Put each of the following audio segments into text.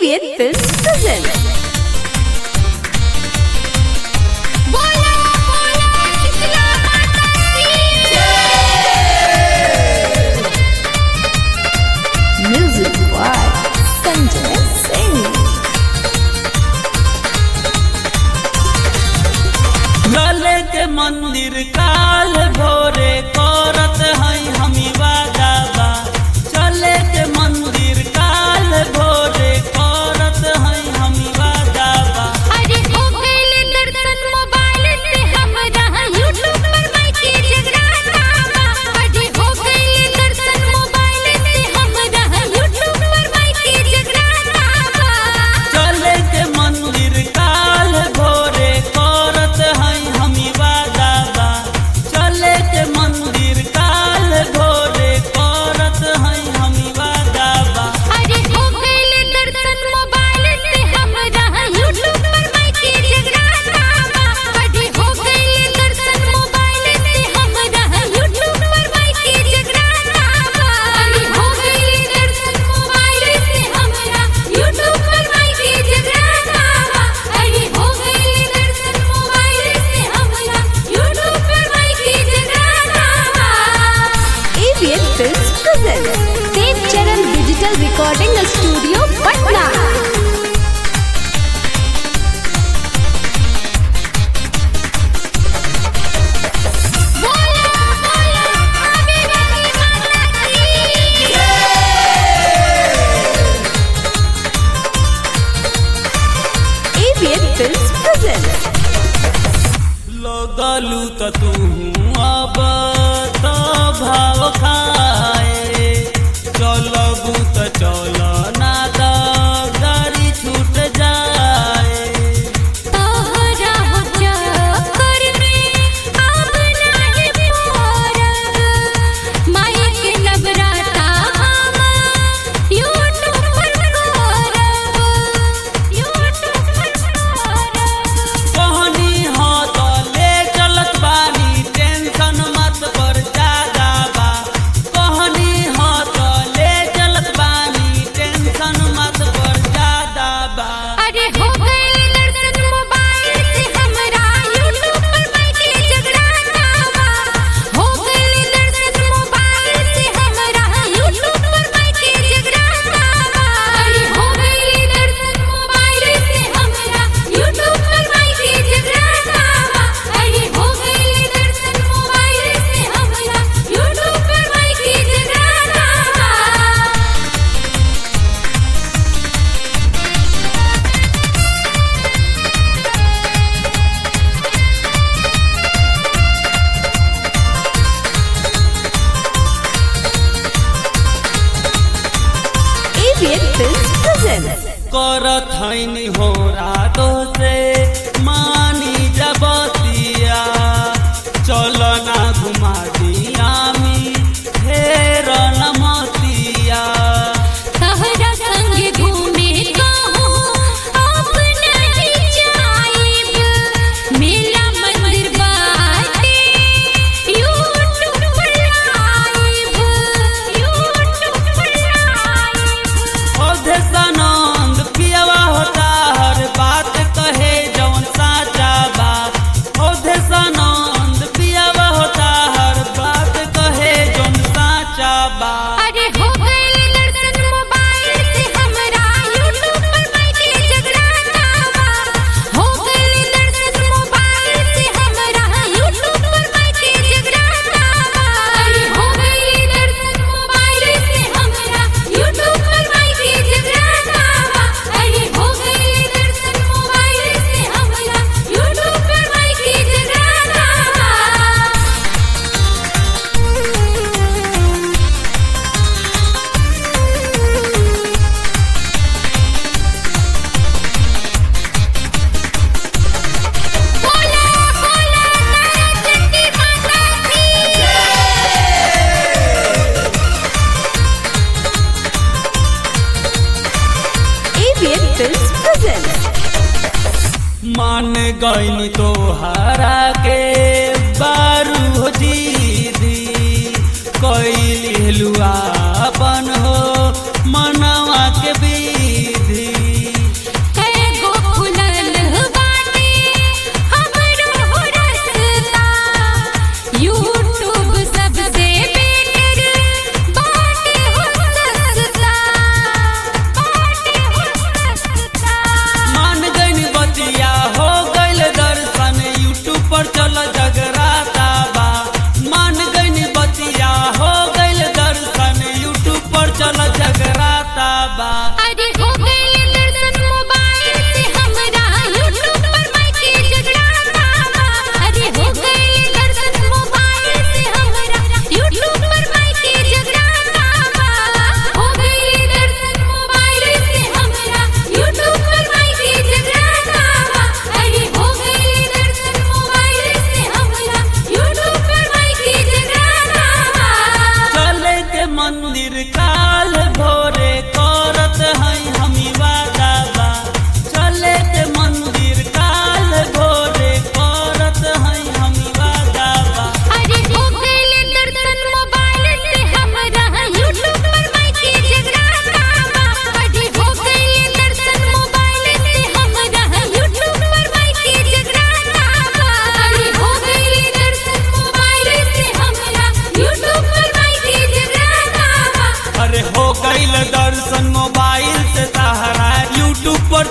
ABN Films presents. बोला बोला शीतला माता की Music by Sanjay Singh. लाले के मंदिर काल भोरे करत हई हमी वादाबा चले के मंदिर काल भोरे करत हई हमी वादाबा अरे हो गइले दर्शन मोबाइल से हमरा यूट्यूब पर बैठी जगराता बा अरे हो गइले दर्शन मोबाइल से हमरा यूट्यूब पर बैठी जगराता बा चले के मंदिर काल भोरे करत हई हमी वादाबा चले के मंदिर काल भोरे करत हई हमी वादाबा अरे हो गइले दर्शन मोबाइल से हमरा यूट्यूब पर बैठी जगराता बा अरे हो गइले दर्शन मोबाइल से हमरा यूट्यूब पर बैठी जगराता बा अरे हो गइले दर्शन मोबाइल से हमरा यूट्यूब पर बैठी जगराता बा अरे हो गइले दर्शन मोबाइल से हमरा यूट्यूब पर बैठी जगराता बा ABN Films presents. Dev Charan Digital Recording Studio, Patna. बोला बोला आवे वाली माता की ABN Films presents. लगलू त तू अब त भाव खाए चलबू त चल ना त गाड़ी छूट जाए तोहरा हो चक्कर में अब नाही पड़ब माई के नवराता हम यूट्यूब पर करब यूट्यूब पर करब कहनी ह त ले चलत बानी टेंशन मत कर ज्यादा बा कहनी ह त ले चलत बानी टेंशन मत कर ज्यादा बा अरे हो गइल दर्शन मोबाइल से हमरा यूट्यूब पर बैठी जगराता बा हो गइल दर्शन मोबाइल से हमरा यूट्यूब पर बैठी जगराता बा अरे हो गइल दर्शन मोबाइल से हमरा यूट्यूब पर बैठी जगराता बा अरे हो गइल दर्शन मोबाइल से हमरा यूट्यूब पर बैठी जगराता बा ABN Films presents. करत हैनी हो रातो से मानी जबतिया चल ना घुमा दिया मी फेर नमतिया तहरा संग घूमे कहूँ अब नहीं जाइब मेला मंदिर बाटे यूट्यूब पर लाइव यूट्यूब पर लाइव ओधे सनंद पियवा होता हर बात कहे जौन साचा बा ओधे सनंद पियवा होता हर बात कहे जौन साचा बा अरे हो गइल दर्शन मोबाइल से हमरा यूट्यूब पर बैठी जगराता बा हो गइल दर्शन मोबाइल से हमरा यूट्यूब पर बैठी जगराता बा अरे हो गइल दर्शन मोबाइल से हमरा यूट्यूब पर बैठी जगराता बा अरे हो गइल दर्शन मोबाइल से हमरा यूट्यूब पर बैठी जगराता बा बोला बोला सरस्वती माता की ABN Films presents. मान गईनी तोहरा के बारू दीदी कैली हलुआ अपन हो मनवा के विधि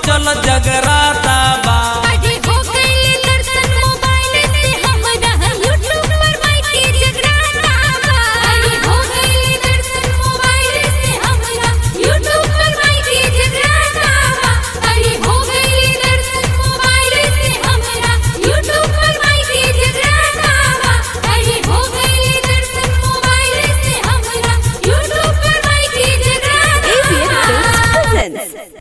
चल जगराता